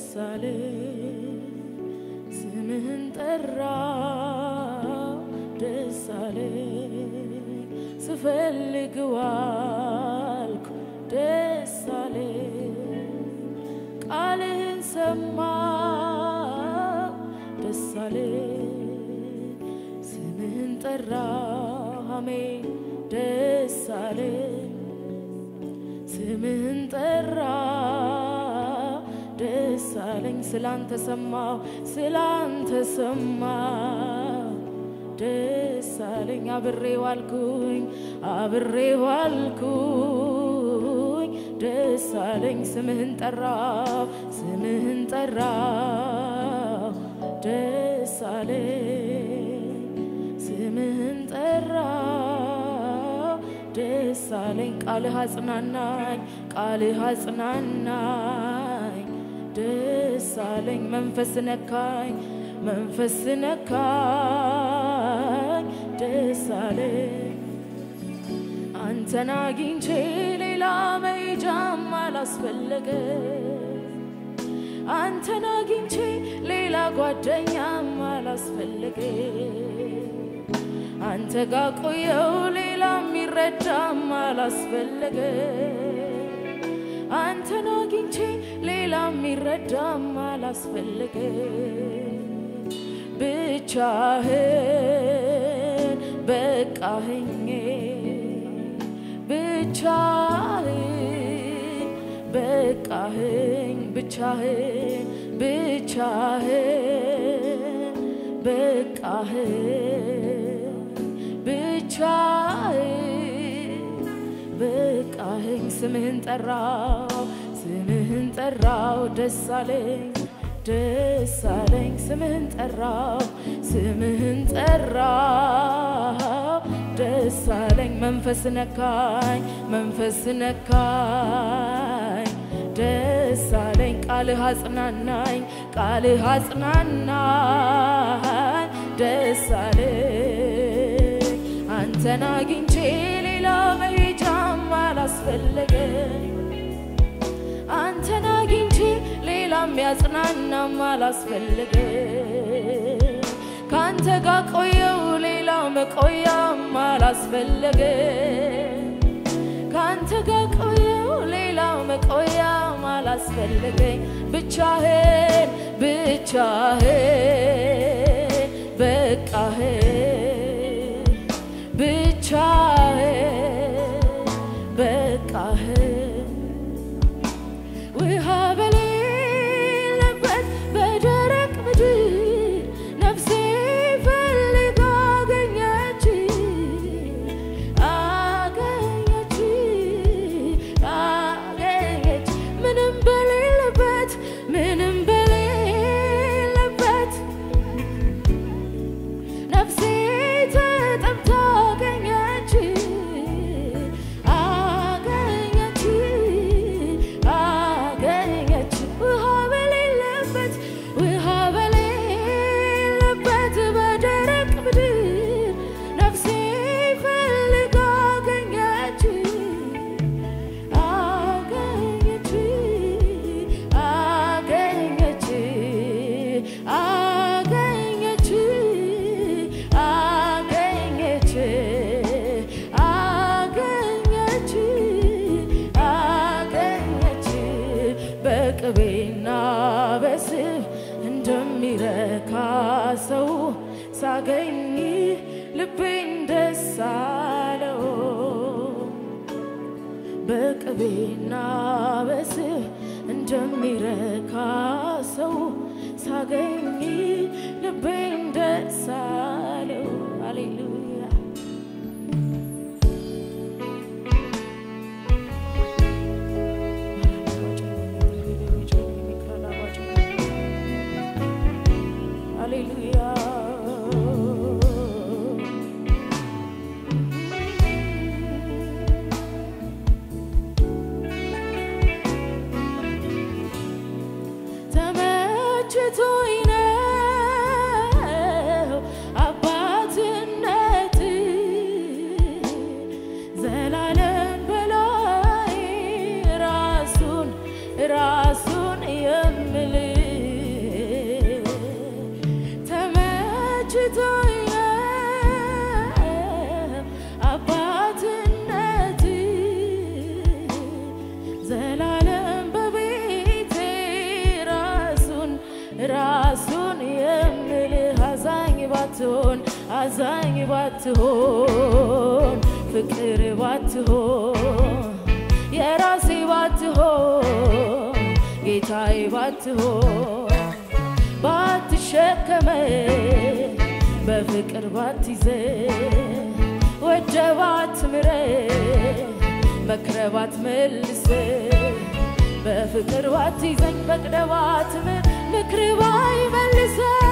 አለኝ ስምህን ጠራ ደስ አለኝ ስፈልግ ዋልኩ ደስ አለኝ ቃልህን ሰማ ደስ አለኝ ስምህን ጠራ አሜን ደስ አለኝ ስምህን ጠራ ደስ አለኝ ስላንተ ሰማው ስላንተ ሰማው ደስ አለኝ አብሬ ዋልኩኝ አብሬ ዋልኩኝ ደስ አለኝ ስምህን ጠራው ስምህን ጠራው ደስ አለኝ ስምህን ጠራው ደስ አለኝ ቃልህ አጽናናኝ ቃልህ አጽናናኝ ደስ አለኝ መንፈስ ነካኝ መንፈስ ነካኝ ደስ አለኝ አንተን አግኝቼ ሌላ መሄጃም አላስፈለገ አንተን አግኝቼ ሌላ ጓደኛም አላስፈለገ አንተ ጋ ቆየው ሌላ የሚረዳም አላስፈለገ አንተን አግኝቼ ሌላ የሚረዳም አላስፈለገ ብቻህን በቃህኝ ብቻህን በቃህኝ ብቻህን ብቻህን በቃህን ብቻህን በቃህኝ ስምህን ጠራው ስምህን ጠራው ደስ አለኝ ደስ አለኝ ስምህን ጠራው ስምህን ጠራው ደስ አለኝ መንፈስ ነካኝ መንፈስ ነካኝ ደስ አለኝ ቃልህ አጽናናኝ ቃልህ አጽናናኝ ደስ አለኝ አንተን አግኝቼ ሌላ መሄጃም አላስፈለገኝ አንተን አግኝቼ ሌላ የሚያጽናናም አላስፈለገ ከአንተ ጋር ቆየው ሌላ መቆያም አላስፈለገ ከአንተ ጋር ቆየው ሌላ መቆያም አላስፈለገኝ ብቻህን ብቻህን በቃህን ብቻህን በቃህን ውሃ በሌለበት በደረቅ ምድር ነፍሴ ፈልጋ አገኘች አገኘች አገኘች ምንም በሌለበት ምንም በሌለበት ነፍሴ ተጠምታ አገኘች አገኘች አገኘች ውሃ በሌለበት ውሃ በሌለበት በደረቅ ምድር ነፍሴ ፈልጋ አገኘች አገኘች አገኘች አገኘች አገኘች አገኘች አገኘች በቅቤና በስብ እንደሚረካ ሰው ሳገኝ ልቤን ደስ አለው በቅቤና በስብ እንደሚረካ ሰው ሳገኝ ልቤን ደስ አለው። ሃሌሉያ ሃሌሉያ ተመችቶኝ ነው አባትነት አዛኝ ባትሆን ፍቅር ባትሆን የራሴ ባትሆን ጌታዬ ባትሆን ባትሸከመ በፍቅር ባትይዘ ወደ ባትምረ መክረ ባትመልስ በፍቅር ባትይዘኝ ፈቅደ ባትምር ምክር ባይመልሰ